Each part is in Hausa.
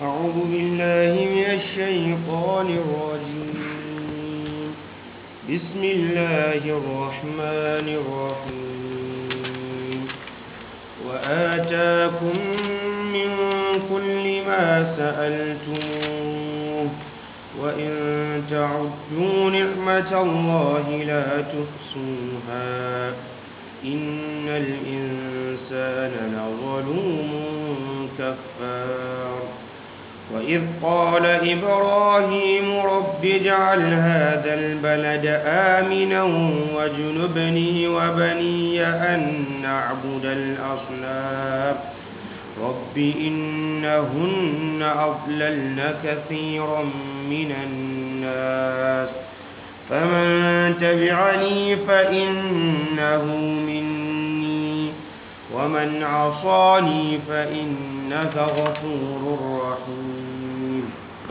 أعوذ بالله من الشيطان الرجيم بسم الله الرحمن الرحيم وآتاكم من كل ما سألتموه وإن تعدوا نعمة الله لا تحصوها إن الإنسان لظلوم كفار وإذ قال إبراهيم رب اجعل هذا البلد آمنا واجنبني وبني أن نعبد الأصنام رب إنهن أضللن كثيرا من الناس فمن تبعني فإنه مني ومن عصاني فإنك غفور رحيم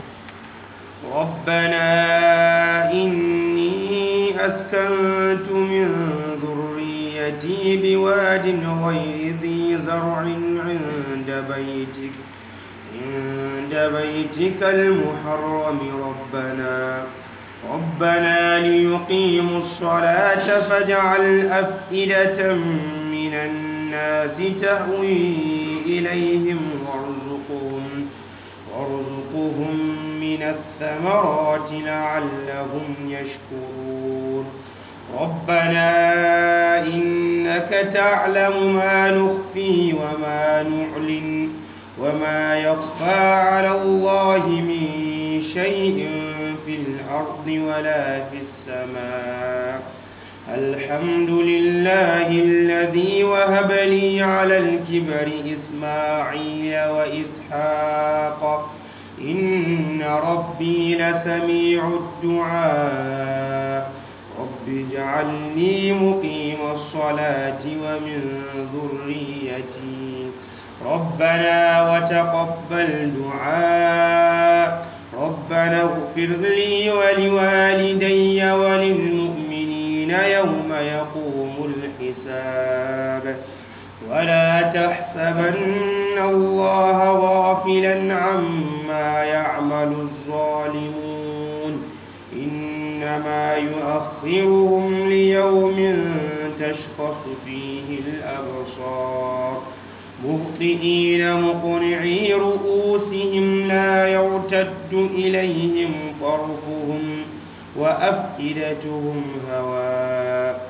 ربنا إني أسكنت من ذريتي بواد غير ذي زرع عند بيتك عند بيتك المحرم ربنا ربنا ليقيموا الصلاة فاجعل أفئدة من الناس تهوي إليهم وارزقهم وارزقهم من الثمرات لعلهم يشكرون ربنا إنك تعلم ما نخفي وما نعلن وما يخفى على الله من شيء في الأرض ولا في السماء الحمد لله الذي وهب لي على الكبر إسماعيل وإسحاق إن ربي لسميع الدعاء رب اجعلني مقيم الصلاة ومن ذريتي ربنا وتقبل دعاء ربنا اغفر لي ولوالدي وللمؤمنين يوم يقوم الحساب ولا تحسبن الله غافلا عما يعمل الظالمون إنما يؤخرهم ليوم تشخص فيه الأبصار مهطئين مقنعي رؤوسهم لا يرتد إليهم طرفهم وأفئدتهم هواء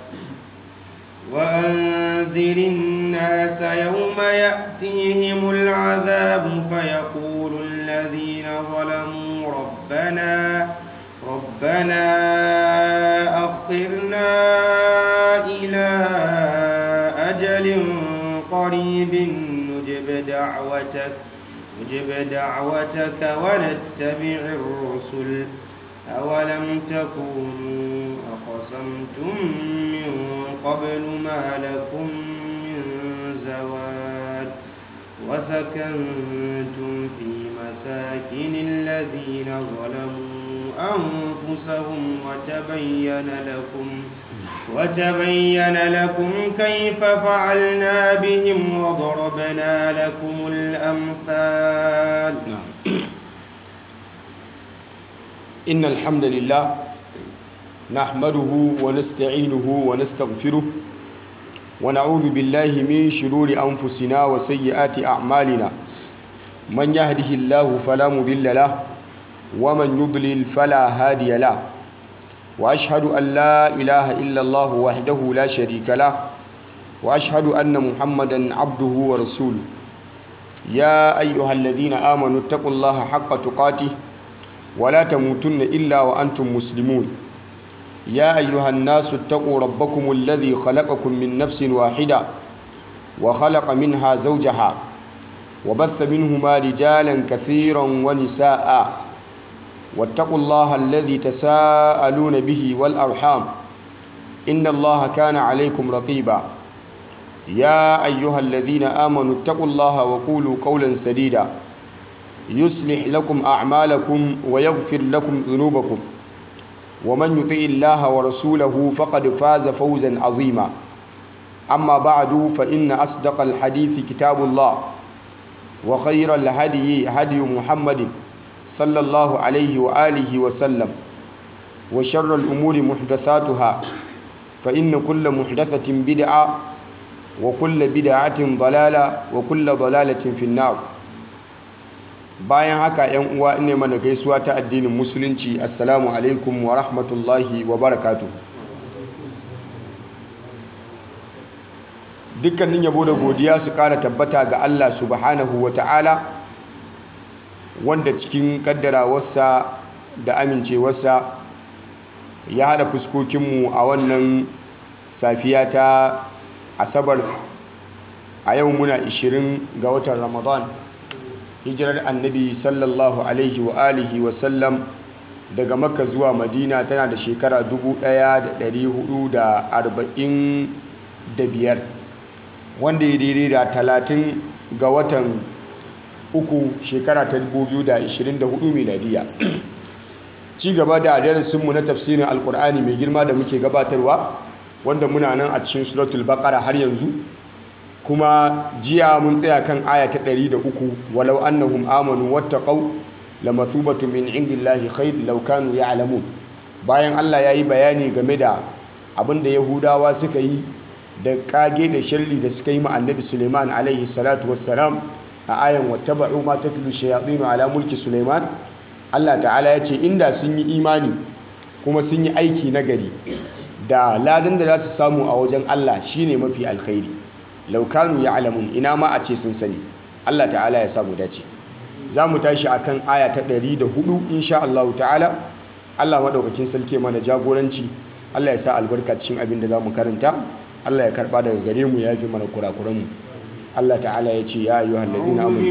وأنذر الناس يوم يأتيهم العذاب فيقول الذين ظلموا ربنا ربنا أخرنا إلى أجل قريب نجب دعوتك نجب دعوتك ونتبع الرسل أولم تكونوا أقسمتم من قبل ما لكم من زوال وسكنتم في مساكن الذين ظلموا أنفسهم وتبين لكم وتبين لكم كيف فعلنا بهم وضربنا لكم الأمثال إن الحمد لله نحمده ونستعينه ونستغفره ونعوذ بالله من شرور أنفسنا وسيئات أعمالنا من يهده الله فلا مضل له ومن يضلل فلا هادي له وأشهد أن لا إله إلا الله وحده لا شريك له وأشهد أن محمدا عبده ورسوله يا أيها الذين آمنوا اتقوا الله حق تقاته ولا تموتن إلا وأنتم مسلمون يا أيها الناس اتقوا ربكم الذي خلقكم من نفس واحدة وخلق منها زوجها وبث منهما رجالا كثيرا ونساء واتقوا الله الذي تساءلون به والأرحام إن الله كان عليكم رقيبا يا أيها الذين آمنوا اتقوا الله وقولوا قولا سديدا يصلح لكم أعمالكم ويغفر لكم ذنوبكم ومن يطع الله ورسوله فقد فاز فوزا عظيما أما بعد فإن أصدق الحديث كتاب الله وخير الهدي هدي محمد صلى الله عليه وآله وسلم وشر الأمور محدثاتها فإن كل محدثة بدعة وكل بدعة ضلالة وكل ضلالة في النار bayan haka yan uwa ne mana gaisuwa ta addinin musulunci assalamu alaikum wa rahmatullahi wa barakatuh dukkanin yabo da godiya su kara tabbata ga Allah subhanahu wa ta'ala wanda cikin kaddarawarsa da amincewarsa ya hada fuskokinmu a wannan safiya ta asabar a yau muna 20 ga watan ramadan hijirar annabi sallallahu alaihi wa alihi wa sallam daga makka zuwa madina tana da shekara 1445 wanda ya daidai da 30 ga watan uku shekara ta 2024 miladiya ci gaba da darasinmu na tafsirin alkur'ani mai girma da muke gabatarwa wanda muna nan a cikin suratul baqara har yanzu kuma jiya mun tsaya kan aya ta 103 walau annahum amanu wattaqau lamathubatu min indillahi khair law kanu ya'lamun bayan Allah yayi bayani game da abinda yahudawa suka yi da kage da sharri da suka yi ma annabi Suleiman alaihi salatu wassalam a ayan wattaba'u ma tatlu shayatin ala mulki Suleiman Allah ta'ala ya ce inda sun yi imani kuma sun yi aiki nagari da ladan da za su samu a wajen Allah shine mafi alkhairi laukanu ya alamun ina ma a ce sun sani Allah ta'ala ya samu dace za mu tashi a kan aya ta 104 insha Allah ta'ala Allah maɗaukakin sarki mana jagoranci Allah ya sa albarka cikin abin da za mu karanta Allah ya karɓa daga gare mu ya fi mana kurakuranmu Allah ta'ala ya ce ya ayyuhal ladina amanu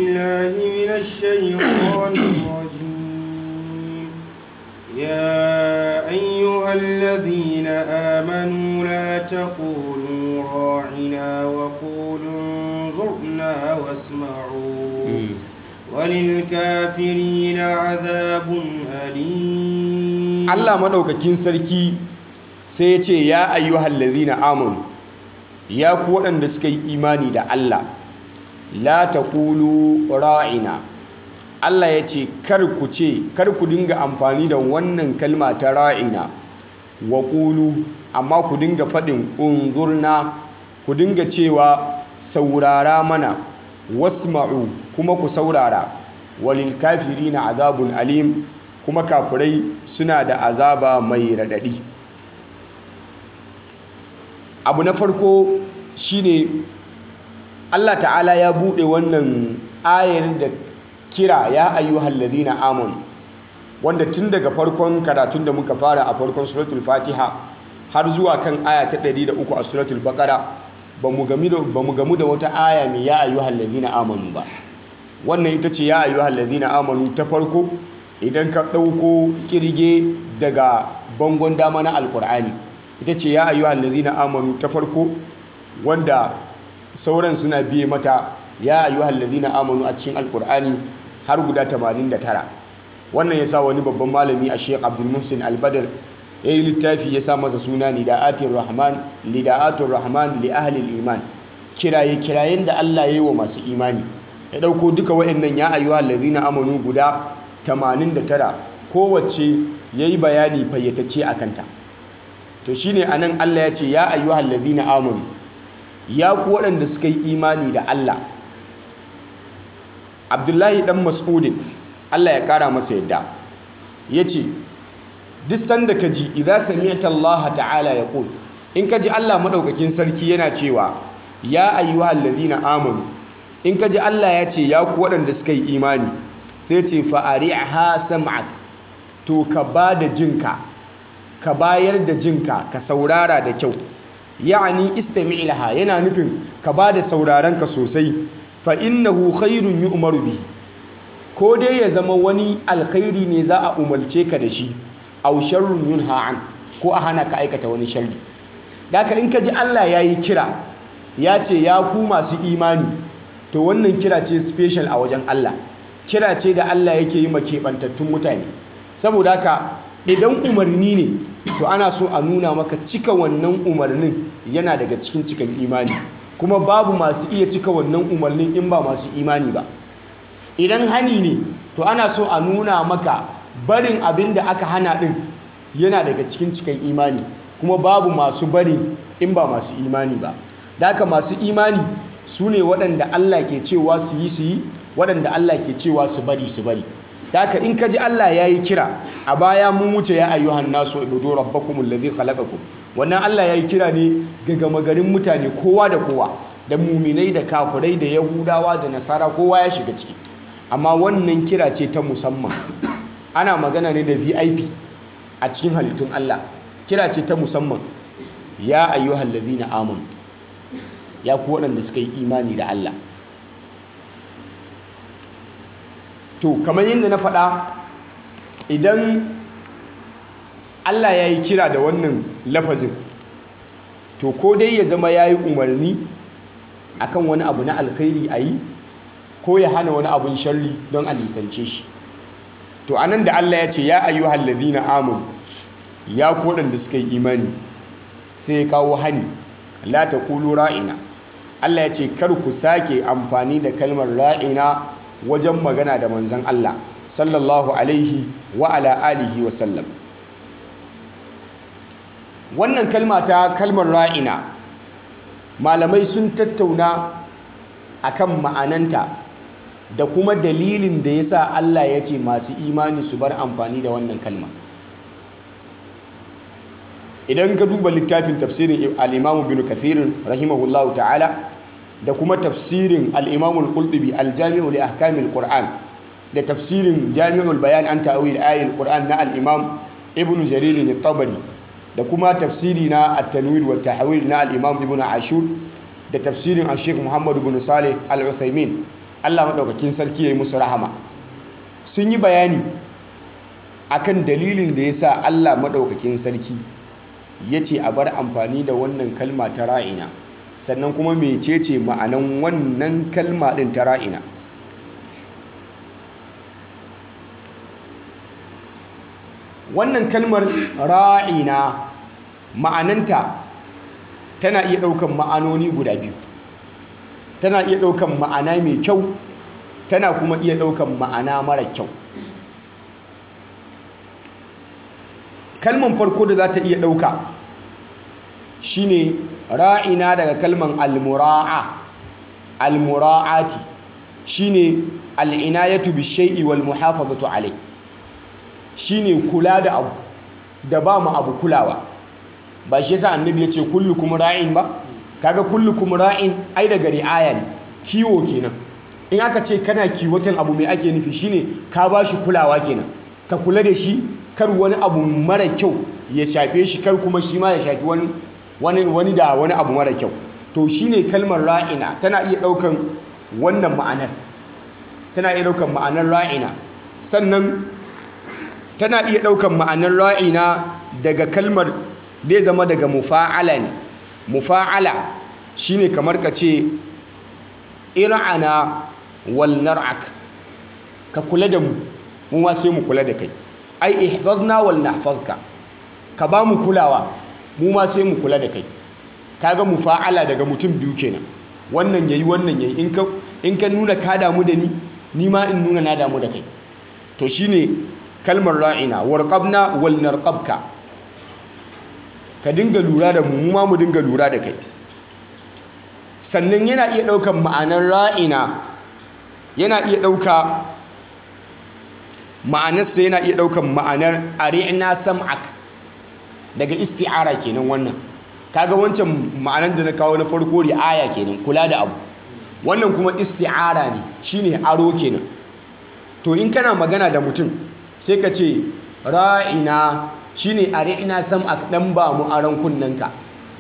يا أيها الذين آمنوا لا تقولوا راعنا وقولوا انظرنا واسمعوا وللكافرين عذاب أليم الله مدوكاكين سركي سيتي يا أيها الذين آمنوا يا قوة دسكي إيماني دا الله لا تقولوا راعنا Allah ya ce kar ku ce kar ku dinga amfani da wannan kalma ta ra'ina wa qulu amma ku dinga faɗin unzurna ku dinga cewa saurara mana wasma'u kuma ku saurara walil kafirina azabun alim kuma kafirai suna da azaba mai radadi abu na farko shine Allah ta'ala ya bude wannan ayar da kira ya ayyuhal ladina amanu wanda tun daga farkon karatun da muka fara a farkon suratul fatiha har zuwa kan aya ta 103 a suratul baqara bamu gamu da bamu gamu da wata aya mai ya ayyuhal ladina amanu ba wannan ita ce ya ayyuhal ladina amanu ta farko idan ka dauko kirge daga bangon dama na alqur'ani ita ce ya ayyuhal ladina amanu ta farko wanda sauran suna biye mata ya ayyuhal ladina amanu a cikin alqur'ani har guda 89 wannan yasa wani babban malami a Sheikh Abdul Muhsin Al-Badr yayi littafi ya sa masa suna Nida'atir Rahman Lida'atur Rahman li ahli al-iman kiraye kirayen da Allah yayi wa masu imani ya dauko duka wayannan ya ayyuhal ladina amanu guda 89 kowace yayi bayani fayyatacce akan ta to shine anan Allah ya ce ya ayyuhal ladina amanu ya ku waɗanda suka yi imani da Allah abdullahi dan mas'udin Allah ya kara masa yadda ya ce duk sanda ka ji idan sami'ta Allah ta'ala ya ƙul in ka ji Allah maɗaukakin sarki yana cewa ya ayyuhal ladina amanu in ka ji Allah ya ce ya ku waɗanda suka yi imani sai ce fa'ari'ha sam'ak to ka ba da jinka ka bayar da jinka ka saurara da kyau ya'ani istami' laha yana nufin ka ba da saurarenka sosai fa innahu khairun yu'maru bi ko dai ya zama wani alkhairi ne za a umarce ka da shi aw sharrun yunha an ko a hana ka aikata wani sharri daka in ka ji Allah yayi kira ya ce ya ku masu imani to wannan kira ce special a wajen Allah kira ce da Allah yake yi ma keɓantattun mutane saboda haka idan umarni ne to ana so a nuna maka cika wannan umarnin yana daga cikin cikin imani kuma babu masu iya cika wannan umarnin in ba masu imani ba idan hani ne to ana so a nuna maka barin abin da aka hana din yana daga cikin cikin imani kuma babu masu bari in ba masu imani ba da haka masu imani su ne waɗanda Allah ke cewa su yi su yi waɗanda Allah ke cewa su bari su bari da haka in ka ji Allah ya yi kira a baya mun wuce ya ayyuhan nasu ibudu rabbakum allazi khalaqakum wannan Allah ya yi kira ne ga gama garin mutane kowa da kowa da muminai da kafirai da yahudawa da nasara kowa ya shiga ciki amma wannan kira ce ta musamman ana magana ne da VIP a cikin halittun Allah kira ce ta musamman ya ayyuhal ladina amanu ya ku waɗanda suka yi imani da Allah to kamar yadda na faɗa idan Allah ya yi kira da wannan lafazin to ko dai ya zama ya yi umarni akan wani abu na alkhairi a yi ko ya hana wani abun sharri don a nisance shi to anan da Allah ya ce ya ayyuhal ladina amanu ya ku waɗanda suka yi imani sai ya kawo hani la taqulu ra'ina Allah ya ce kar ku sake amfani da kalmar ra'ina wajen magana da manzon Allah sallallahu alaihi wa ala alihi wa sallam wannan kalma ta kalmar ra'ina malamai sun tattauna akan ma'ananta da kuma dalilin da yasa Allah ya ce masu imani su bar amfani da wannan kalma idan ka duba littafin tafsirin al-Imam Ibn Kathir rahimahullahu ta'ala da kuma tafsirin al-Imam al-Qurtubi al-Jami' li ahkam al-Qur'an da tafsirin Jami'ul Bayan an ta'wil ayatul Qur'an na al-Imam Ibn Jarir al-Tabari da kuma tafsiri na at-Tanwir wa tahwil na al-Imam Ibn Ashur da tafsirin al-Sheikh Muhammad ibn Salih al-Uthaymin Allah madaukakin sarki yayi musu rahama sun yi bayani akan dalilin da yasa Allah madaukakin sarki ya ce a bar amfani da wannan kalma ta ra'ina sannan kuma mecece ma'anan wannan kalma ɗin ta ra'ina wannan kalmar ra'ina ma'ananta tana iya ɗaukan ma'anoni guda biyu tana iya ɗaukan ma'ana mai kyau tana kuma iya ɗaukan ma'ana mara kyau kalman farko da za ta iya ɗauka shine ra'ina daga kalman almura'a almura'ati shine al'inayatu bishai'i wal muhafazatu alai shine kula da abu da ba mu abu kulawa ba shi yasa annabi ya ce kullukum ra'in ba kaga kullukum ra'in ai daga ri'aya ne kiwo kenan in aka ce kana kiwotan abu mai ake nufi shine ka ba shi kulawa kenan ka kula da shi kar wani abu mara kyau ya shafe shi kar kuma shi ma ya shafi wani wani wani da wani abu mara kyau to shine kalmar ra'ina tana iya daukan wannan ma'anar tana iya daukan ma'anar ra'ina sannan tana iya daukan ma'anar ra'ina daga kalmar zai zama daga mufa'ala ne mufa'ala shine kamar ka ce ir'ana wal nar'ak ka kula da mu mu ma sai mu kula da kai ai ihfazna wal nahfazka ka ba mu kulawa mu ma sai mu kula da kai kaga mufa'ala daga mutum biyu kenan wannan yayi wannan yayi in ka in ka nuna ka damu da ni ni ma in nuna na damu da kai to shine kalmar ra'ina warqabna wal narqabka ka dinga lura da mu mu ma mu dinga lura da kai sannan yana iya daukan ma'anar ra'ina yana iya dauka ma'anarsa yana iya ɗaukan ma'anar ari'na sam'ak daga isti'ara kenan wannan kaga wancan ma'anar da na kawo na farko ri'aya kenan kula da abu wannan kuma isti'ara ne shine aro kenan to in kana magana da mutum sai ka ce ra'ina shine ari'na sam'ak dan ba mu aron kunnanka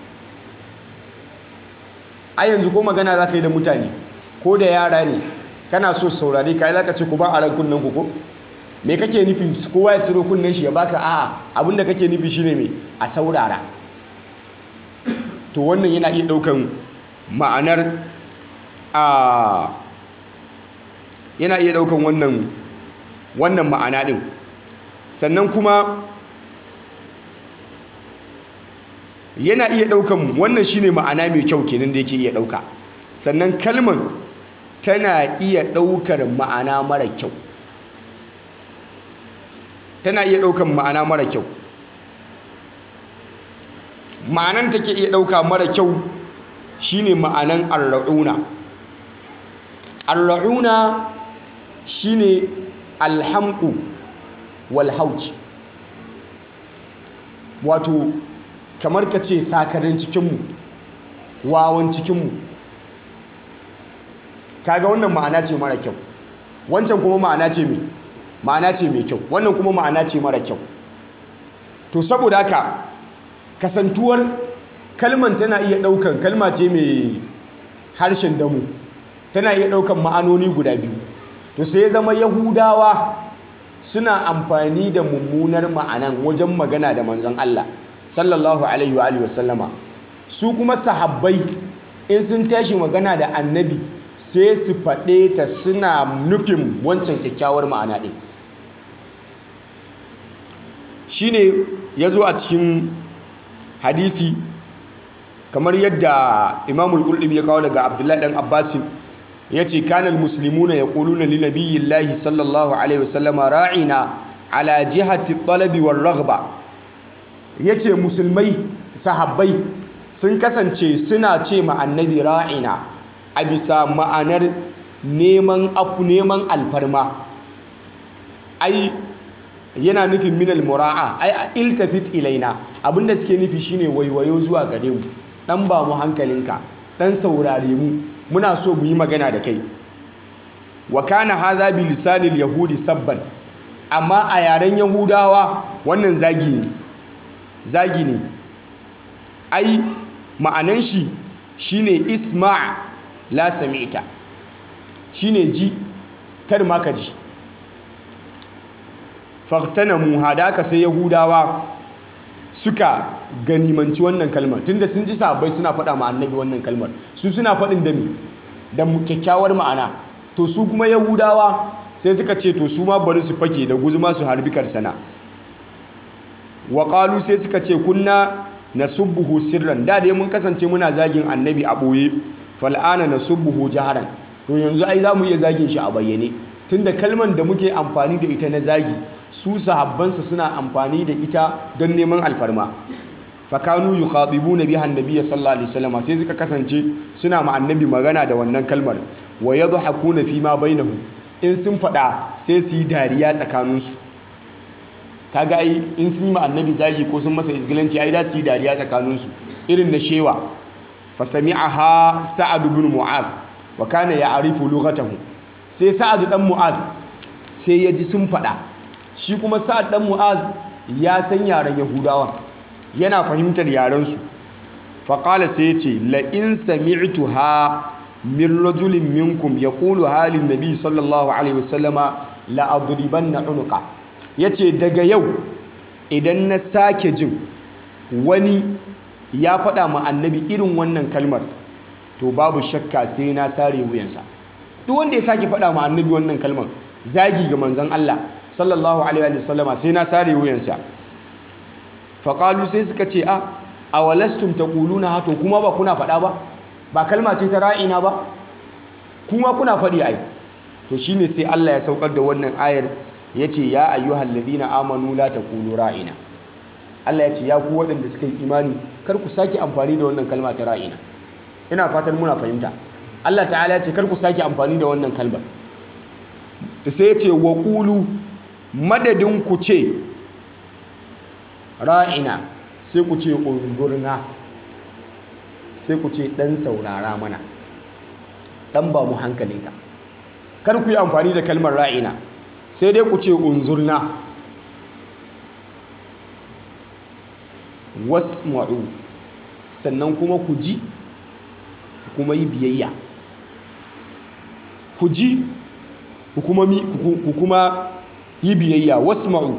a yanzu ko magana za ka yi da mutane ko da yara ne kana so saurare ka yi za ka ce ku ba aron kunnanku ko me kake nufi kowa ya ciro kunnen shi ya baka a'a abinda kake nufi shine me a saurara to wannan yana iya daukan ma'anar a yana iya daukan wannan wannan ma'ana din sannan kuma yana iya daukan wannan shine ma'ana mai kyau kenan da yake iya dauka sannan kalman tana iya ɗaukar ma'ana mara kyau tana iya ɗaukar ma'ana mara kyau ma'anan take iya ɗauka mara kyau shine ma'anan arra'una arra'una shine alhamdu wal hauj wato kamar ka ce sakarin cikinmu wawan cikinmu kaga wannan ma'ana ce mara kyau wancan kuma ma'ana ce mai ma'ana ce mai kyau wannan kuma ma'ana ce mara kyau to saboda haka kasantuwar kalman tana iya ɗaukan kalma ce mai harshen damu tana iya ɗaukan ma'anoni guda biyu to sai zama yahudawa suna amfani da mummunar ma'anan wajen magana da manzon Allah sallallahu alaihi wa alihi wasallama su kuma sahabbai in sun tashi magana da annabi sai su faɗe ta suna nufin wancan kyakkyawar ma'ana ɗin shine ya zo a cikin hadisi kamar yadda imamul qurtubi ya kawo daga abdullahi dan abbasin ya ce kanal muslimuna ya ƙuluna linabiyillahi sallallahu alaihi wasallama ra'ina ala jihati talabi war raghba ya ce musulmai sahabbai sun kasance suna ce ma annabi ra'ina a bisa ma'anar neman afu neman alfarma ai yana nufin minal mura'a ai a iltafit ilaina abinda suke nufi shine waiwayo zuwa gare mu dan ba mu hankalinka dan saurare mu muna so mu yi magana da kai wa kana hadha bi lisanil yahudi sabban amma a yaren yahudawa wannan zagi ne zagi ne ai ma'anan shi shine isma' la sami'ta shine ji kar ma ka ji fahtanamu hadaka sai yahudawa suka ganimanci wannan kalmar tunda sun ji sahabbai suna faɗa ma annabi wannan kalmar su suna faɗin da da kyakkyawar ma'ana to su kuma yahudawa sai suka ce to su ma bari su fake da guzuma su harbi karsana wa qalu sai suka ce kunna nasubbuhu sirran da dai mun kasance muna zagin annabi a boye fal'ana nasubbuhu jaharan to yanzu ai za mu iya zagin shi a bayyane tunda kalman da muke amfani da ita na zagi su sahabbansa suna amfani da ita don neman alfarma fakanu yukhatibuna biha annabiyya sallallahu alaihi wasallam sai suka kasance suna ma annabi magana da wannan kalmar wa yadhakuna fi ma bainahum in sun fada sai su yi dariya tsakaninsu kaga ai in sun yi ma annabi zagi ko sun masa izgilanci ai da su yi dariya tsakaninsu irin na shewa fasami'aha sa'ad ibn mu'az wa kana ya'rifu lughatahu sai sa'ad dan mu'az sai ya ji sun fada shi kuma sa'ad dan mu'az ya san yaren yahudawa yana fahimtar yarensu faƙala sai ya ce la'in sami'tu ha min rajulin minkum ya ƙulu halin nabi sallallahu alaihi wasallama la'aduriban na unuka ya ce daga yau idan na sake jin wani ya faɗa ma annabi irin wannan kalmar to babu shakka sai na sare wuyansa duk wanda ya sake faɗa ma annabi wannan kalmar zagi ga manzon Allah sallallahu alaihi wasallama sai na sare wuyansa faƙalu sai suka ce a a walastum ta ƙuluna hato kuma ba kuna faɗa ba ba kalma ce ta ra'ina ba kuma kuna faɗi ai to shine sai Allah ya saukar da wannan ayar ya ce ya ayyuhal ladina amanu la taqulu ra'ina Allah ya ce ya ku waɗanda suka yi imani kar ku sake amfani da wannan kalma ta ra'ina ina fatan muna fahimta Allah ta'ala ya ce kar ku sake amfani da wannan kalmar sai ya ce wa qulu madadin ku ce ra'ina sai ku ce unzurna sai ku ce ɗan saurara mana ɗan ba mu hankalinka kar ku yi amfani da kalmar ra'ina sai dai ku ce unzurna wasma'u sannan kuma ku ji kuma yi biyayya ku ji ku kuma yi biyayya wasma'u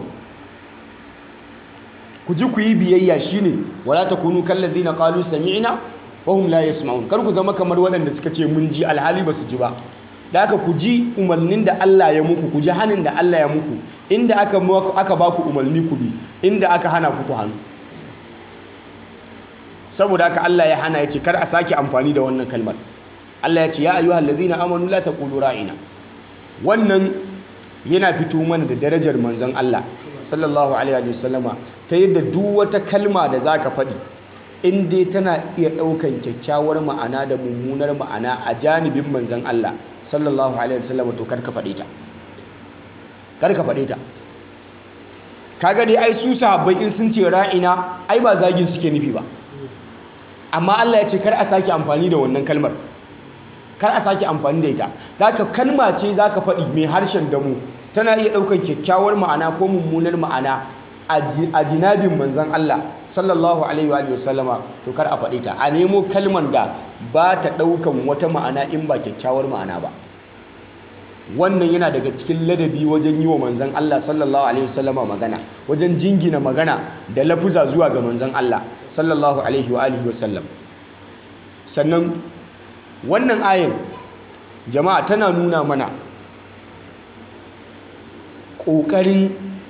ku ji ku yi biyayya shine wala takunu kallazina qalu sami'na wa hum la yasma'un kar ku zama kamar waɗanda suka ce mun ji alhali ba su ji ba da aka ku ji umarnin da Allah ya muku ku ji hanin da Allah ya muku inda aka aka ba ku umarni ku bi inda aka hana ku ku hannu saboda haka Allah ya hana ya ce kar a sake amfani da wannan kalmar Allah ya ce ya ayyuhal ladzina amanu la taqulu ra'ina wannan yana fito mana da darajar manzon Allah sallallahu alaihi wasallama ta yadda duk wata kalma da zaka faɗi in dai tana iya ɗaukan kyakkyawar ma'ana da mummunar ma'ana a janibin manzon Allah sallallahu alaihi wasallama to kar ka faɗe ta kar ka faɗe ta kaga dai ai su sahabbai in sun ce ra'ina ai ba zagin suke nufi ba amma Allah ya ce kar a sake amfani da wannan kalmar kar a sake amfani da ita zaka kalma ce zaka faɗi mai harshen damu tana iya ɗaukar kyakkyawar ma'ana ko mummunar ma'ana a jinabin manzon Allah sallallahu alaihi wa sallama to kar a faɗi ta a nemo kalmar da ba ta ɗaukan wata ma'ana in ba kyakkyawar ma'ana ba wannan yana daga cikin ladabi wajen yi wa manzan Allah sallallahu alaihi wasallama magana wajen jingina magana da lafuza zuwa ga manzan Allah sallallahu alaihi wa alihi wasallam sannan wannan ayin jama'a tana nuna mana ƙoƙarin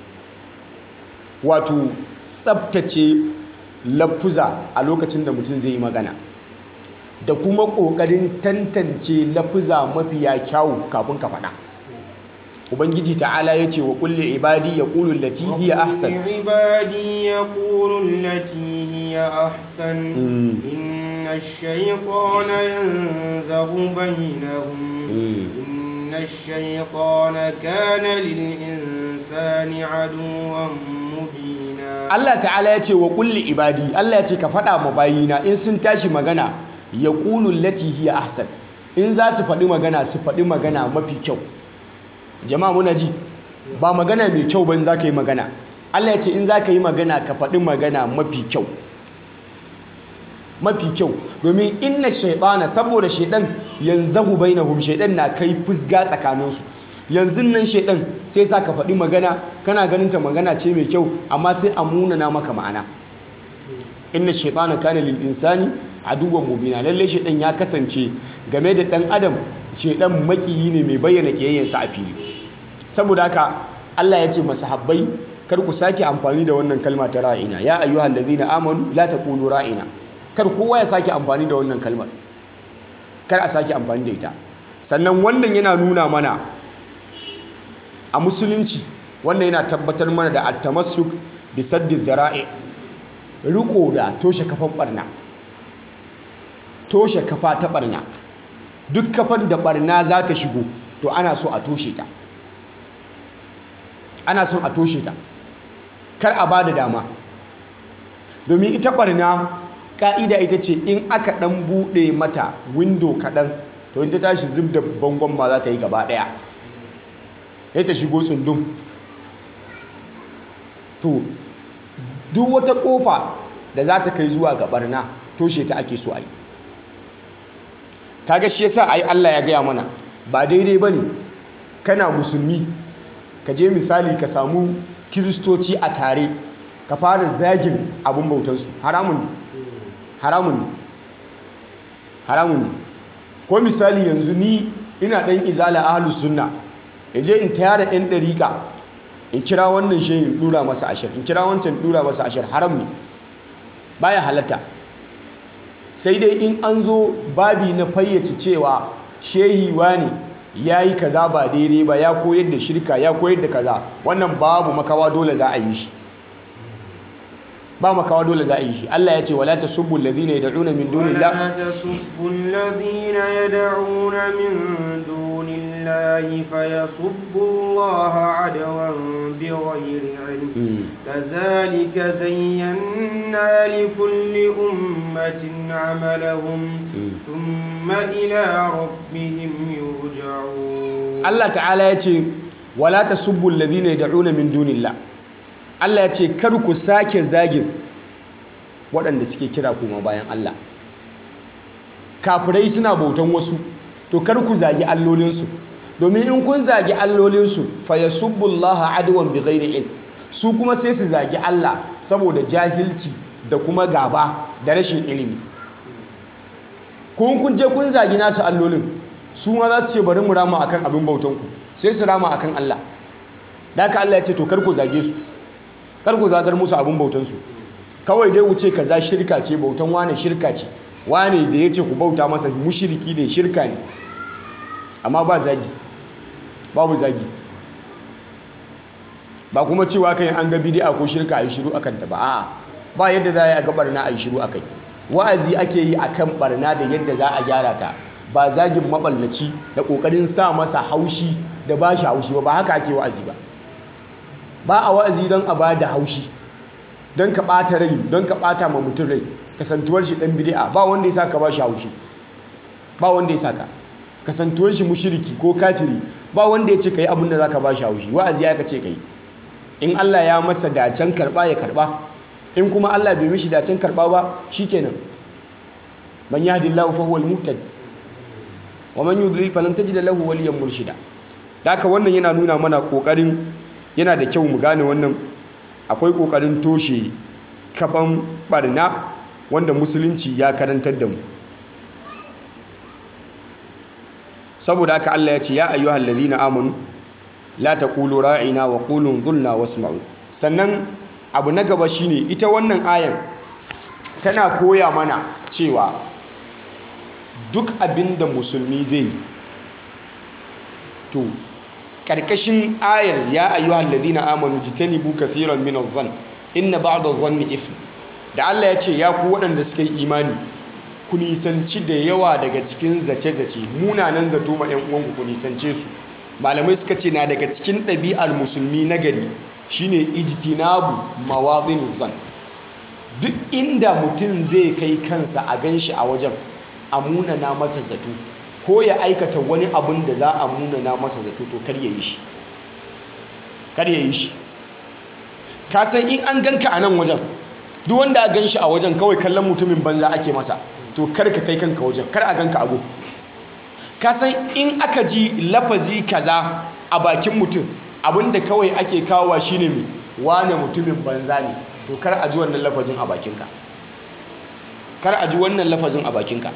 wato tsabtace lafuza a lokacin da mutum zai yi magana da kuma ƙoƙarin tantance lafuza mafiya kyawu kafin ka faɗa ubangiji ta'ala ya ce wa kulle ibadi ya ƙulun lati hiya ahsan ibadi ya ƙulun lati hiya ahsan inna shaytana yanzahu bainahum inna shaytana kana lil insani aduwwan mubina Allah ta'ala ya ce wa kulle ibadi Allah ya ce ka faɗa ma bayina in sun tashi magana ya ƙulun lati hiya ahsan in za su faɗi magana su faɗi magana mafi kyau jama'a muna ji ba magana mai kyau ba in za ka yi magana Allah ya ce in za ka yi magana ka faɗi magana mafi kyau mafi kyau domin inna shaitana saboda shaidan yanzahu bainahum shaidan na kai fusga tsakaninsu yanzu nan shaidan sai sa ka faɗi magana kana ganin ta magana ce mai kyau amma sai a munana maka ma'ana inna shaitana kana lil insani aduwwan mubina lalle shaidan ya kasance game da dan adam shaidan makiyi ne mai bayyana kiyayyansa a fili saboda haka Allah ya ce masahabbai kar ku sake amfani da wannan kalma ta ra'ina ya ayyuhal ladzina amanu la taqulu ra'ina kar kowa ya sake amfani da wannan kalmar kar a sake amfani da ita sannan wannan yana nuna mana a musulunci wannan yana tabbatar mana da at-tamassuk bi saddi zara'i riko da toshe kafan barna toshe kafa ta barna duk kafan da barna za ta shigo to ana so a toshe ta ana son a toshe ta kar a bada dama domin ita barna ka'ida ita ce in aka dan bude mata window kadan to in ta tashi zub da bangon ma za ta yi gaba daya sai ta shigo tsundum to duk wata kofa da za ta kai zuwa ga barna toshe ta ake so a yi kaga shi yasa ai Allah ya gaya mana ba daidai bane kana musulmi ka je misali ka samu kiristoci a tare ka fara zagin abin bautansu haramun ne haramun ne haramun ne ko misali yanzu ni ina ɗan izala ahlus sunna in je in tayar da ɗan ɗariƙa in kira wannan shehin in ɗura masa ashir in kira wancan ɗura masa ashir haram ne baya halatta sai dai in an zo babi na fayyace cewa shehi ne ya yi kaza ba daidai ba ya koyar da shirka ya koyar da kaza wannan babu makawa dole za a yi shi ba makawa dole za a yi shi Allah ya ce wala tasubbu alladhina yad'una min dunillah ولا تسبوا الذين يدعون من دون الله فيسبوا الله عدوا بغير علم كذلك زينا لكل أمة عملهم ثم إلى ربهم يرجعون Allah ta'ala ya ce wala tasubbu alladhina yad'una min dunillah Allah ya ce kar ku sake zagin waɗanda suke kira kuma bayan Allah kafirai suna bautan wasu to kar ku zagi allolinsu domin in kun zagi allolinsu fa yasubbullaha adwan bighairi ilm su kuma sai su zagi Allah saboda jahilci da kuma gaba da rashin ilimi kun kun je kun zagi nasu allolin su ma za su ce bari mu rama akan abin bautanku sai su rama akan Allah da haka Allah ya ce to kar ku zage su kar ku zagar musu abin bautansu kawai dai wuce kaza shirka ce bautan wane shirka ce wane da ya ce ku bauta masa mushiriki ne shirka ne amma ba zagi babu zagi ba kuma cewa kai an ga bid'a ko shirka a yi shiru akan ta ba a'a ba yadda za a yi ga barna a yi shiru akai wa'azi ake yi akan barna da yadda za a gyara ta ba zagin maballaci da kokarin sa masa haushi da ba shi haushi ba ba haka ake wa'azi ba ba a wa'azi don a ba da haushi don ka ɓata rai don ka ɓata ma mutum rai kasantuwar shi ɗan bid'a ba wanda ya saka ba shi haushi ba wanda ya saka kasantuwar shi mushiriki ko kafiri ba wanda ya ce kai abin da zaka ba shi haushi wa'azi ya ka ce kai in Allah ya masa dacen karba ya karba in kuma Allah bai mishi dacen karba ba shikenan man yahdillahu fa huwal muhtad wa man yudlil falan tajid lahu waliyan murshida haka wannan yana nuna mana kokarin yana da kyau mu gane wannan akwai kokarin toshe kafan barna wanda musulunci ya karantar da mu saboda haka Allah ya ce ya ayyuhal ladina amanu la taqulu ra'ina wa qulu dhunna wasma'u sannan abu na gaba shine ita wannan ayan tana koya mana cewa duk abinda musulmi zai to karkashin ayar ya ayyuhal ladina amanu jitanibu kaseeran min adh-dhann inna ba'd adh-dhanni ithm da Allah ya ce ya ku waɗanda suka yi imani ku nisanci da yawa daga cikin zace-zace munanan zato ma 'yan uwanku ku nisance su malamai suka ce na daga cikin ɗabi'ar musulmi na gari shine ijtinabu mawadhin zan duk inda mutum zai kai kansa a ganshi a wajen a munana masa zato ko ya aikata wani abun da za a munana masa zato to kar ya yi shi kar ya yi shi ka san in an ganka a nan wajen duk wanda a ganshi a wajen kawai kallon mutumin banza ake masa to kar ka kai kanka wajen kar a ganka ago ka san in aka ji lafazi kaza a bakin mutum abinda kawai ake kawowa shine mai wane mutumin banza ne to kar a ji wannan lafazin a bakinka kar a ji wannan lafazin a bakinka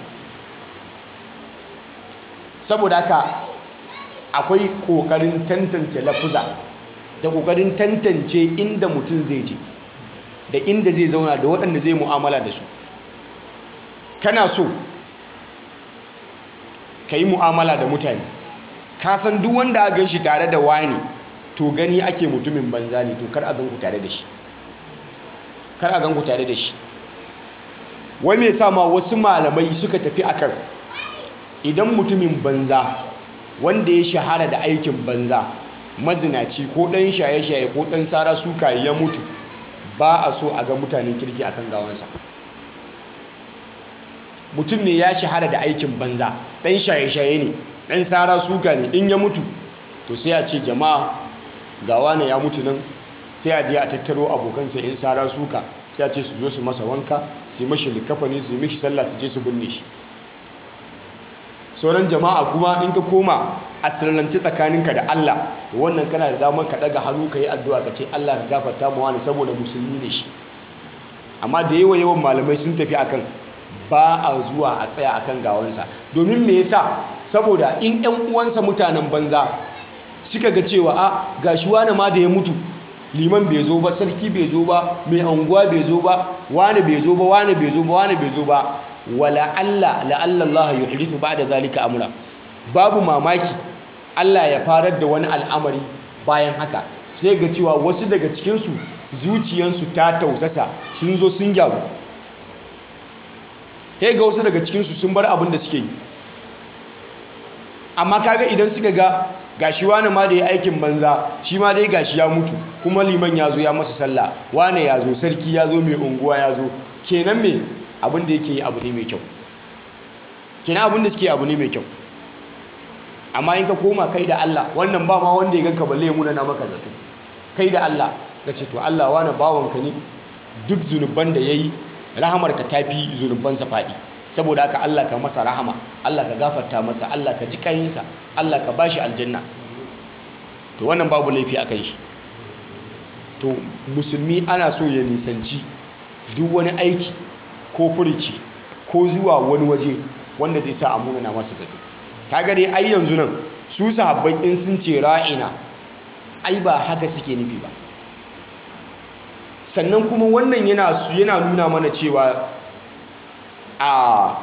saboda haka akwai kokarin tantance lafuza da kokarin tantance inda mutum zai je da inda zai zauna da waɗanda zai mu'amala da su kana so ka yi mu'amala da mutane ka san duk wanda a gan shi tare da wani to gani ake mutumin banza ne to kar a gan ku tare da shi kar a gan ku tare da shi wai me sa ma wasu malamai suka tafi akan idan mutumin banza wanda ya shahara da aikin banza mazinaci ko ɗan shaye-shaye ko ɗan sara suka ya mutu ba a so a ga mutanen kirki akan gawansa mutum ne ya shahara da aikin banza ɗan shaye-shaye ne ɗan sara suka ne in ya mutu to sai a ce jama'a gawa ne ya mutu nan sai a je a tattaro abokansa in sara suka sai a ce su zo su masa wanka su yi mashi likafani su yi mashi sallah su je su binne shi sauran jama'a kuma in ka koma a sirrance tsakaninka da Allah wannan kana da damar ka daga hannu ka yi addu'a ka ce Allah ka gafarta mu wani saboda musulmi ne shi amma da yawa yawan malamai sun tafi akan ba a zuwa a tsaya akan gawansa domin me yasa saboda in ƴan uwansa mutanen banza suka ga cewa a gashi wani ma da ya mutu liman bai zo ba sarki bai zo ba mai anguwa bai zo ba wani bai zo ba wani bai zo ba wani bai zo ba wala Allah la'alla Allah yuhdithu ba'da zalika amra babu mamaki Allah ya farar da wani al'amari bayan haka sai ga cewa wasu daga cikin su zuciyansu ta tausasa sun zo sun gyaru sai ga wasu daga cikin su sun bar abin da suke yi amma kaga idan suka ga gashi wani ma da ya aikin banza shi ma dai gashi ya mutu kuma liman ya zo ya masa sallah wane ya zo sarki ya zo mai unguwa ya zo kenan me abin da yake yi abu ne mai kyau kenan abin da suke abu ne mai kyau amma in ka koma kai da Allah wannan ba ma wanda ya ganka balle ya muna na maka zato kai da Allah ka ce to Allah wani bawanka ne duk zunuban da yayi rahamar ka tafi zunubansa faɗi saboda haka Allah ka masa rahama Allah ka gafarta masa Allah ka ji kayinsa Allah ka bashi aljanna to wannan babu laifi akan shi to musulmi ana so ya nisanci duk wani aiki ko furici ko zuwa wani waje wanda zai sa amuna na masa zato kaga dai ai yanzu nan su sahabbai in sun ce ra'ina ai ba haka suke nufi ba sannan kuma wannan yana yana nuna mana cewa a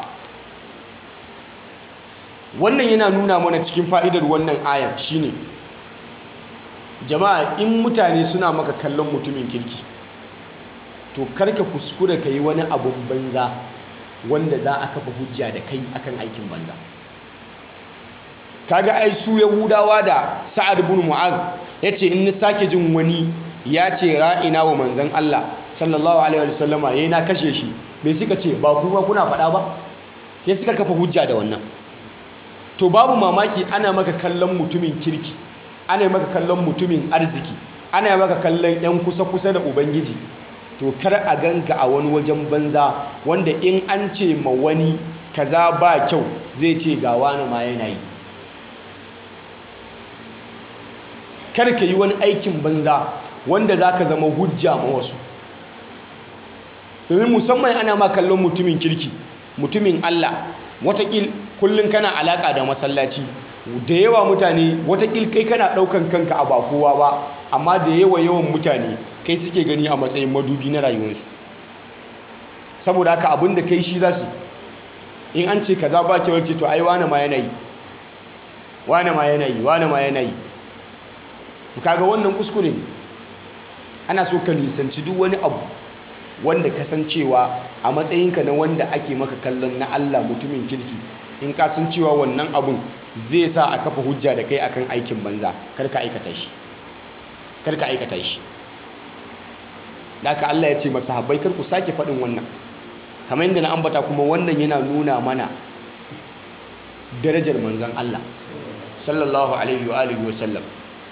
wannan yana nuna mana cikin fa'idar wannan ayar shine jama'a in mutane suna maka kallon mutumin kirki to karka kuskure ka yi wani abun banza wanda za a kafa hujja da kai akan aikin banza kaga ai su yahudawa da sa'ad ibn mu'az yace in ni sake jin wani ya ce ra'ina wa manzon Allah sallallahu alaihi wasallama yayi na kashe shi me suka ce ba kuma kuna faɗa ba sai suka kafa hujja da wannan to babu mamaki ana maka kallon mutumin kirki ana maka kallon mutumin arziki ana maka kallon yan kusa kusa da ubangiji to kar a ganka a wani wajen banza wanda in an ce ma wani kaza ba kyau zai ce ga wani ma yana yi kar ka yi wani aikin banza wanda za ka zama hujja ma wasu domin musamman ana ma kallon mutumin kirki mutumin Allah watakil kullum kana alaka da masallaci da yawa mutane watakil kai kana daukan kanka a ba kowa ba amma da yawa yawan mutane kai suke gani a matsayin madubi na rayuwarsu saboda haka abin da kai shi za su in an ce kaza ba kyau ce to ai wane ma yana yi wane ma yana yi wane ma yana yi kaga wannan kuskure ne ana so ka nisanci duk wani abu wanda kasancewa a matsayinka na wanda ake maka kallon na Allah mutumin kirki in ka san cewa wannan abun zai sa a kafa hujja da kai akan aikin banza kar ka aikata shi kar ka aikata shi haka Allah ya ce masahabbai kar ku sake faɗin wannan kamar yadda na ambata kuma wannan yana nuna mana darajar manzon Allah sallallahu alaihi wa alihi wa sallam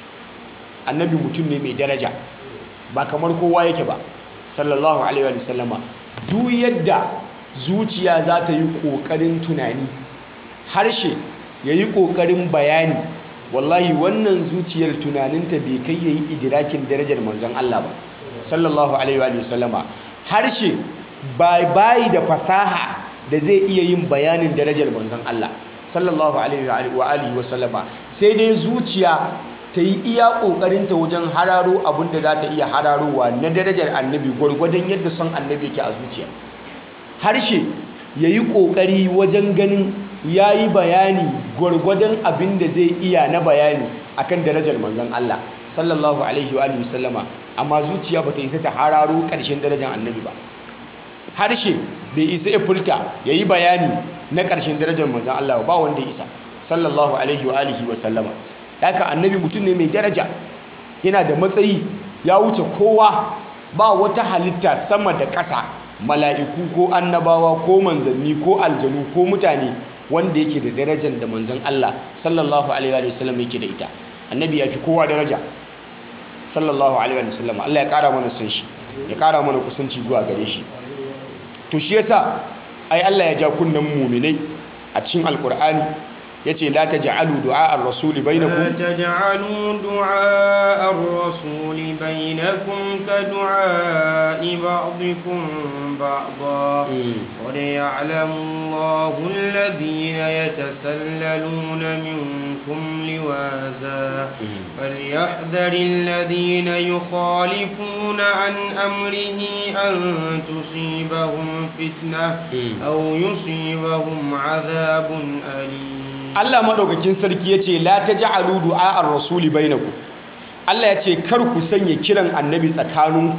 annabi mutum ne mai daraja ba kamar kowa yake ba sallallahu alaihi wa sallama duk yadda zuciya za ta yi ƙoƙarin tunani harshe ya yi ƙoƙarin bayani wallahi wannan zuciyar tunaninta bai kai ya yi idirakin darajar manzon Allah ba sallallahu alaihi wa sallama harshe bayi da fasaha da zai iya yin bayanin darajar manzon Allah sallallahu alaihi wa sallama sai dai zuciya ta yi iya ƙoƙarinta wajen hararo abin da za ta iya hararowa na darajar annabi gwargwadon yadda son annabi ke a zuciya harshe ya yi ƙoƙari wajen ganin ya yi bayani gwargwadon abin da zai iya na bayani akan darajar manzon Allah sallallahu alaihi wa sallama amma zuciya ba ta isa ta hararo ƙarshen darajar annabi ba harshe bai isa ya furta ya yi bayani na ƙarshen darajar manzon Allah ba wanda ya isa sallallahu alaihi wa sallama haka annabi mutum ne mai daraja yana da matsayi ya wuce kowa ba wata halitta sama da ƙasa mala'iku ko annabawa ko manzanni ko aljanu ko mutane wanda yake da darajar da manzan Allah sallallahu alaihi wa sallam yake da ita annabi ya fi kowa daraja sallallahu alaihi wa sallam Allah ya ƙara mana son shi ya ƙara mana kusanci zuwa gare shi to shi yasa ai Allah ya ja kunnen muminai a cikin alkur'ani yace la taj'alu du'a ar-rasul bainakum لا تجعلوا دعاء الرسول بينكم كدعاء بعضكم بعضا قد يعلم الله الذين يتسللون منكم لواذا فليحذر الذين يخالفون عن أمره أن تصيبهم فتنة أو يصيبهم عذاب أليم Allah madaukakin sarki yace la taj'alu du'a ar-rasuli bainakum Allah yace kar ku sanya kiran annabi tsakaninku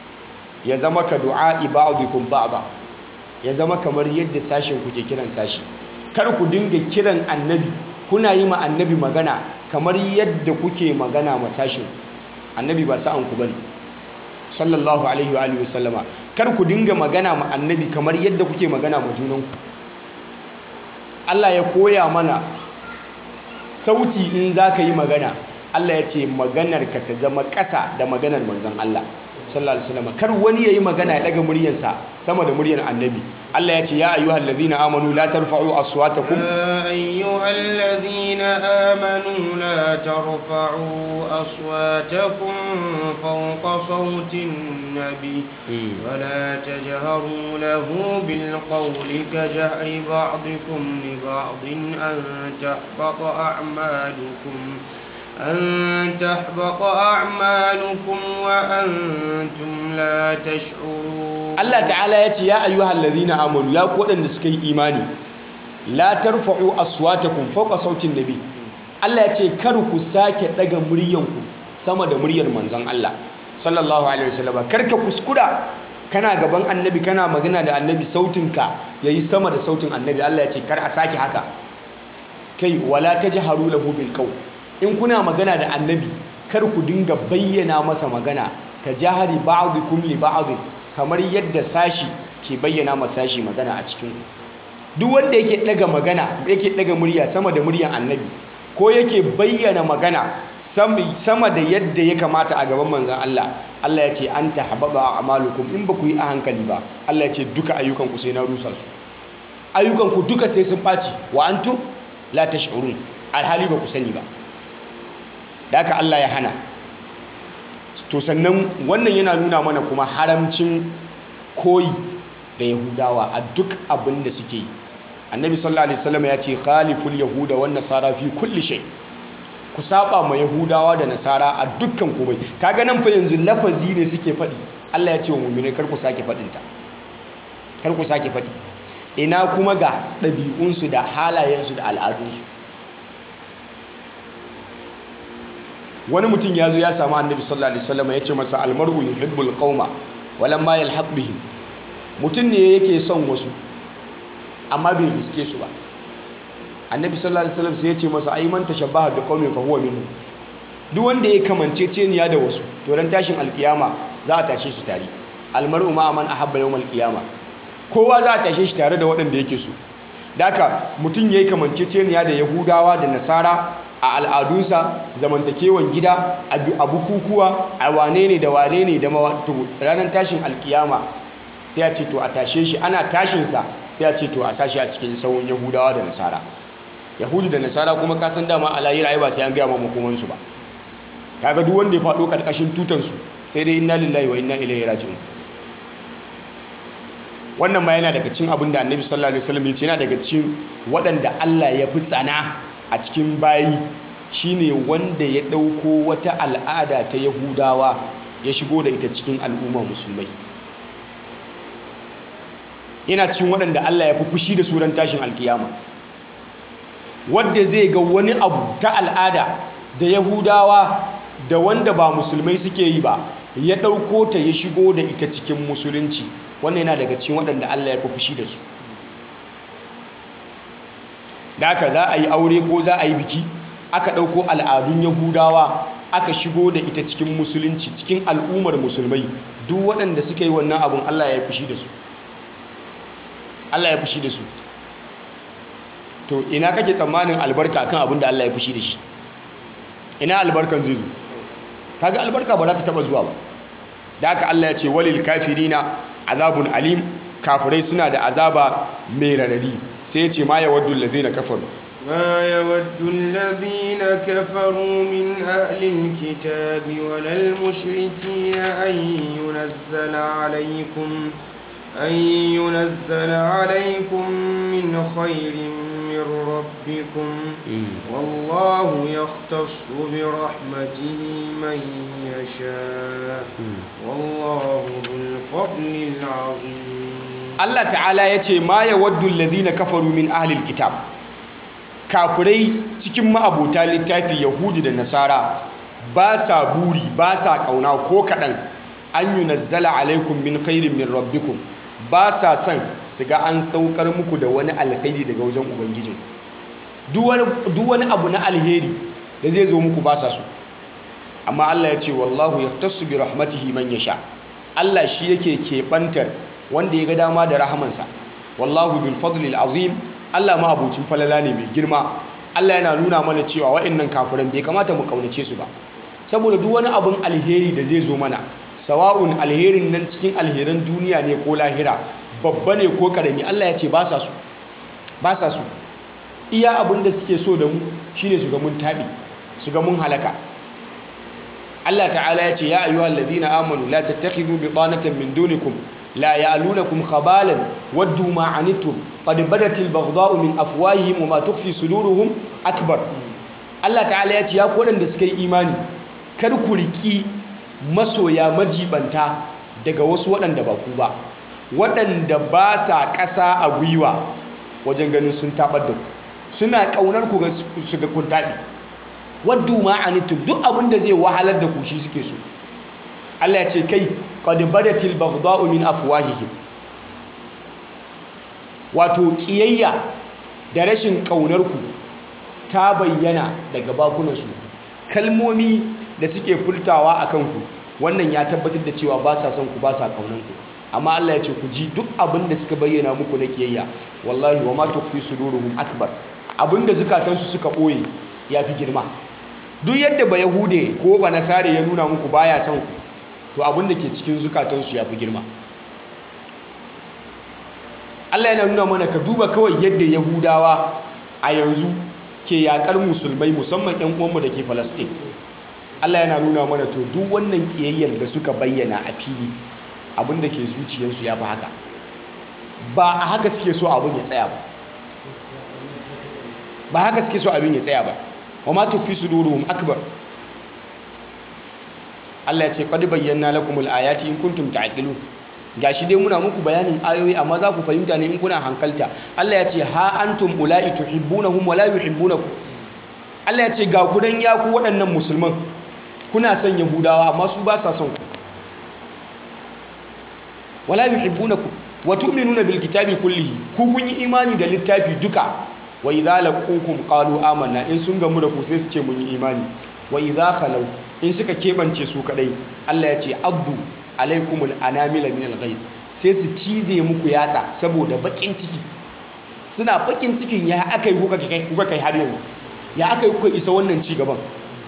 ya zama ka du'a ba'dikum ba'da ya zama kamar yadda sashin ku ke kiran sashi kar ku dinga kiran annabi kuna yi ma annabi magana kamar yadda kuke magana ma sashin annabi ba sa'an ku bane sallallahu alaihi wa alihi wasallama kar ku dinga magana ma annabi kamar yadda kuke magana ma junanku Allah ya koya mana sauti in za ka yi magana Allah ya ce maganarka ta zama ƙasa da maganar manzon Allah sallallahu alaihi wasallam kar wani yayi magana ya daga muryarsa sama da muryar annabi Allah ya ce ya ayyuhal ladhina amanu la tarfa'u aswatakum يا أيها الذين آمنوا لا ترفعوا أصواتكم فوق صوت النبي ولا تجهروا له بالقول كجهر بعضكم لبعض أن تحبط أعمالكم أن تحبط أعمالكم وأنتم لا تشعرون Allah ta'ala ya ce ya ayyuhal ladhina amanu ya ku waɗanda suka yi imani la tarfa'u aswatakum fawqa sautin nabi Allah ya ce kar ku sake daga muryanku sama da muryar manzon Allah sallallahu alaihi wasallam kar ka kuskura kana gaban annabi kana magana da annabi sautinka yayi sama da sautin annabi Allah ya ce kar a sake haka kai wala tajharu lahu bil qawl in kuna magana da annabi kar ku dinga bayyana masa magana ka jahari ba'dikum li ba'd kamar yadda sashi ke bayyana ma sashi magana a cikin ku duk wanda yake daga magana yake daga murya sama da muryar annabi ko yake bayyana magana sama da yadda ya kamata a gaban manzon Allah Allah ya ce an tahabbaba a'malukum in ba ku yi a hankali ba Allah ya ce duka ayyukan ku sai na rusa su ayyukan ku duka sai sun baci wa antum la tash'urun alhali ba ku sani ba da haka Allah ya hana to sannan wannan yana nuna mana kuma haramcin koyi da yahudawa a duk abin da suke yi annabi sallallahu alaihi wasallam ya ce khaliful yahuda wan nasara fi kulli shay ku saba ma yahudawa da nasara a dukkan komai kaga nan fa yanzu lafazi ne suke faɗi Allah ya ce wa mu'mini kar ku sake faɗin ta kar ku sake faɗi ina kuma ga ɗabi'unsu da halayensu da al'adunsu wani mutum ya zo ya samu annabi sallallahu alaihi wasallam ya ce masa almar'u yuhibbul qauma walamma yalhaq bihim mutum ne yake son wasu amma bai riske su ba annabi sallallahu alaihi wasallam sai ya ce masa ai man tashabbaha bi qaumin fa huwa minhu duk wanda ya kamance ceniya da wasu to ran tashin alkiyama za a tashe su tare almar'u ma man ahabba yawmal qiyama kowa za a tashe shi tare da waɗanda yake so da haka mutum yayi kamance ceniya da yahudawa da nasara a al'adunsa zamantakewan gida a bukukuwa a wane ne da wane ne da ranar tashin alkiyama sai a ce to a tashe shi ana tashinsa sai a ce to a sashi a cikin sauran yahudawa da nasara yahudu da nasara kuma kasan dama a layira ai ba sai an gaya ma makomansu ba kaga duk wanda ya faɗo ƙarƙashin tutansu sai dai inna lillahi wa inna ilaihi raji'un wannan ma yana daga cikin abin da annabi sallallahu alaihi wasallam ya ce yana daga cikin waɗanda Allah ya fi tsana a cikin bayi shine wanda ya ɗauko wata al'ada ta yahudawa ya shigo da ita cikin al'umma musulmai yana cikin waɗanda Allah ya fi fushi da suran tashin alkiyama wadda zai ga wani abu ta al'ada da yahudawa da wanda ba musulmai suke yi ba ya ɗauko ta ya shigo da ita cikin musulunci wannan yana daga cikin waɗanda Allah ya fi fushi da su da haka za a yi aure ko za a yi biki aka ɗauko al'adun yahudawa aka shigo da ita cikin musulunci cikin al'ummar musulmai duk waɗanda suka yi wannan abun Allah ya fushi da su Allah ya fushi da su to ina kake tsammanin albarka kan abin da Allah ya fushi da shi ina albarkan zai zo kaga albarka ba za ta taba zuwa ba da haka Allah ya ce walil kafirina azabun alim kafirai suna da azaba mai radadi sai ya ce ma ya waddu allazina kafaru ما يود الذين كفروا من أهل الكتاب ولا المشركين أن ينزل عليكم أن ينزل عليكم من خير من ربكم والله يختص برحمته من يشاء والله ذو الفضل العظيم Allah ta'ala ya ce ma ya waddu alladhina kafaru min ahlil kitab kafirai cikin ma'abota littafi yahudi da nasara ba sa buri ba sa kauna ko kaɗan an yi nazzala alaikum min khairin min rabbikum ba sa son su ga an saukar muku da wani alkhairi daga wajen ubangijin duk wani abu na alheri da zai zo muku ba sa so amma Allah ya ce wallahu yaftasu bi rahmatihi man yasha Allah shi yake keɓantar wanda ya ga dama da rahamansa wallahu bil fadlil azim Allah ma abucin falala ne mai girma Allah yana nuna mana cewa waɗannan kafiran bai kamata mu kaunace su ba saboda duk wani abun alheri da zai zo mana sawa'un alherin nan cikin alheran duniya ne ko lahira babba ne ko karami Allah ya ce ba sa su ba sa su iya abin da suke so da mu shine su ga mun tabi su ga mun halaka Allah ta'ala ya ce ya ayyuhal ladina amanu la tattakhidhu bitanatan min dunikum la ya'lunakum khabalan waddu ma anittum qad badatil baghdha'u min afwahihim wa ma tukhfi suduruhum akbar Allah ta'ala ya ce ya ku wadanda suka yi imani kar ku riki masoya majibanta daga wasu waɗanda ba ku ba waɗanda ba sa ƙasa a gwiwa wajen ganin sun taɓar da ku suna ƙaunar ku su ga kun taɓi waddu ma anittum duk abin da zai wahalar da ku shi suke so Allah ya ce kai qad badatil baghdha'u min afwahihim wato kiyayya da rashin ƙaunar ku ta bayyana daga bakunansu kalmomi da suke furtawa a kanku wannan ya tabbatar da cewa ba sa son ku ba sa kaunan ku amma Allah ya ce ku ji duk abin da suka bayyana muku na kiyayya wallahi wa ma tukfi suduruhum akbar abin da zukatansu suka boye ya fi girma duk yadda ba yahude ko ba nasare ya nuna muku baya son ku to abin da ke cikin zukatansu ya fi girma Allah yana nuna mana ka duba kawai yadda yahudawa a yanzu ke yakar musulmai musamman 'yan uwanmu da ke Falastin. Allah yana nuna mana to duk wannan kiyayyar da suka bayyana a fili abinda ke zuciyarsu ya fi haka ba a haka suke so abin ya tsaya ba ba haka suke so abin ya tsaya ba wa ma tufi suduruhum akbar Allah ya ce qad bayyana lakumul ayati in kuntum ta'qilun gashi dai muna muku bayanin ayoyi amma za ku fahimta ne in kuna hankalta Allah ya ce ha antum ula'i tuhibbunahum wa la yuhibbunakum Allah ya ce ga ku dan ya ku waɗannan musulman kuna son yahudawa amma su ba sa son ku wala yuhibbunakum wa tu'minuna bil kitabi kullihi ku kun yi imani da littafi duka wa idza laqukum qalu amanna in sun gamu da ku sai su ce mun yi imani wa idza khalu in suka kebance su kadai Allah ya ce abdu alaikumul anamila min alghayz sai su cize muku yatsa saboda bakin ciki suna bakin cikin ya akai kuka kai kuka kai har yanzu ya akai kuka isa wannan ci gaban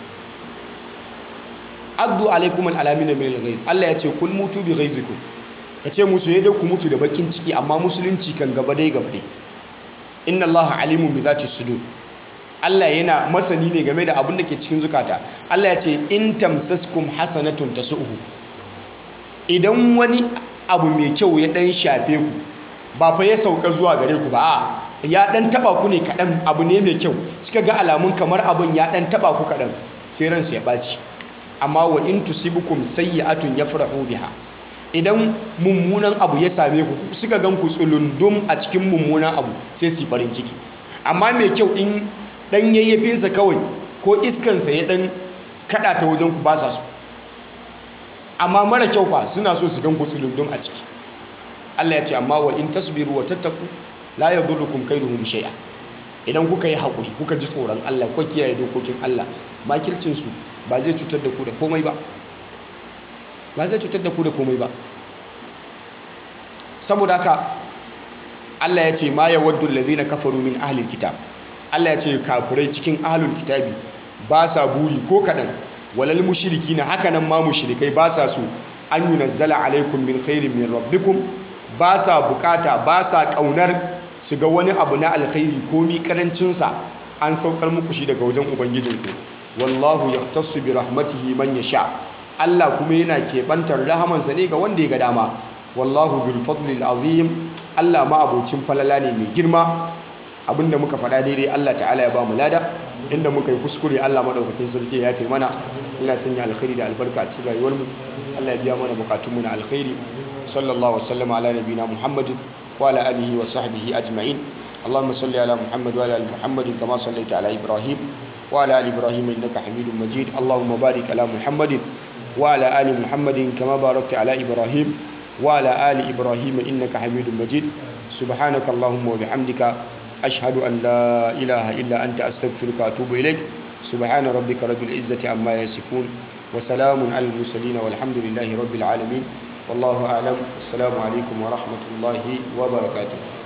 abdu alaikumul anamila min alghayz Allah ya ce kul mutu bi ghayzikum kace musu yadda ku mutu da bakin ciki amma musulunci kan gaba dai gaba dai inna allaha alimun bi zati sudur Allah yana masani ne game da abin da ke cikin zukata Allah ya ce in tamsaskum hasanatun tasu'uhu idan wani abu mai kyau ya dan shafe ku ba fa ya sauka zuwa gare ku ba ya dan taba ku ne kadan abu ne mai kyau suka ga alamun kamar abun ya dan taba ku kadan sai ransu ya baci amma wa in tusibukum sayyi'atun yafrahu biha idan mummunan abu ya same ku suka gan ku tsulundum a cikin mummunan abu sai su farin ciki amma mai kyau in dan yayyafinsa kawai ko iskansa ya dan kada ta wajen ku ba sa so amma mara kyau fa suna so su gan ku tsulundum a ciki Allah ya ce amma wa in tasbiru wa tattaku la yadurrukum kaiduhum shay'a idan kuka yi hakuri kuka ji tsoron Allah kuka kiyaye dokokin Allah makircin su ba zai cutar da ku da komai ba ba zai cutar da ku da komai ba saboda haka Allah ya ce ma ya waddu allazina kafaru min ahlil kitab Allah ya ce kafirai cikin ahlul kitabi ba sa buri ko kadan walal mushrikina haka nan ma mushrikai ba sa so an yunazzala alaikum min khairin min rabbikum ba sa bukata ba sa kaunar su ga wani abu na alkhairi ko mi karancin sa an saukar muku shi daga wajen ubangijinku wallahu yahtassu bi rahmatihi man yasha Allah kuma yana keɓantar rahamansa ne ga wanda ya ga dama wallahu bil fadlil azim Allah ma abocin falala ne mai girma abinda muka faɗa daidai Allah ta'ala ya ba mu lada inda muka yi kuskure Allah madaukakin sarki ya yafe mana Allah sanya alkhairi da albarka a cikin rayuwar mu Allah ya biya mana bukatun mu na alkhairi sallallahu wasallam ala nabina muhammadin wa ala alihi wa sahbihi ajma'in اللهم صل على محمد وعلى ال محمد كما صليت على ابراهيم وعلى ال ابراهيم انك حميد مجيد اللهم بارك على محمد وعلى آل محمد كما باركت على إبراهيم وعلى آل إبراهيم إنك حميد مجيد سبحانك اللهم وبحمدك أشهد أن لا إله إلا أنت أستغفرك وأتوب إليك سبحان ربك رب العزة عما يصفون وسلام على المرسلين والحمد لله رب العالمين والله أعلم السلام عليكم ورحمة الله وبركاته